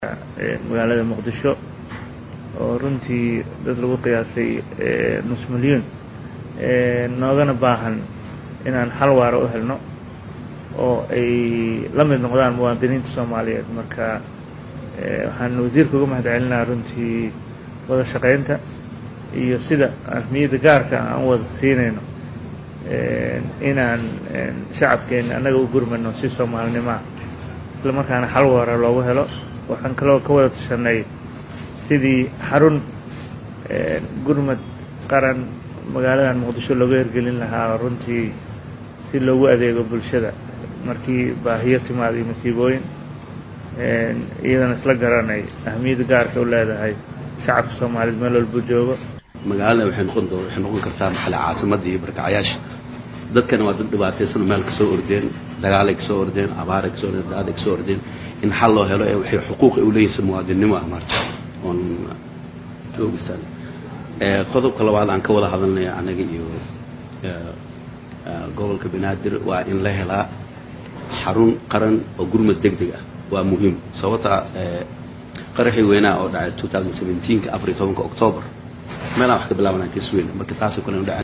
magaalada muqdisho oo runtii dad lagu qiyaasay nus milyuun noogana baahan inaan xal waara u helno oo ay la mid noqdaan muwaadiniinta soomaaliyeed marka waxaan wasiirka uga mahad celinaa runtii wada shaqaynta iyo sida ahmiyadda gaarka aan wada siinayno inaan shacabkeena annaga u gurmano si soomaalinimaa isla markaana xal waara loogu helo waxaan kaloo ka wada tashanay sidii xarun gurmad qaran magaaladan muqdisho looga hirgelin lahaa runtii si loogu adeego bulshada markii baahiyo timaada iyo masiibooyin iyadana isla garanay ahmiyadda gaarka u leedahay shacabka soomaaliyeed meel walbuu joogo magaalada waxay noqon doo waxay noqon kartaa maxale caasimadda iyo barkacayaasha dadkana waa dad dhibaataysan oo meel kasoo ordeen dagaalay kasoo ordeen abaaray kasoo ordeen daaday kasoo ordeen in xal loo helo ee waxay xuquuq u leeyihiin muwaadinnimo ah maarta oon joogistaan qodobka labaad aan ka wada hadalnaya anaga iyo gobolka banaadir waa in la helaa xarun qaran oo gurmad deg deg ah waa muhiim sababta qaraxii weynaa oo dhacay 2017 afar iyo tobanka octoobar meelaan wax ka bilaabanaa kasweyna marka taasoo kale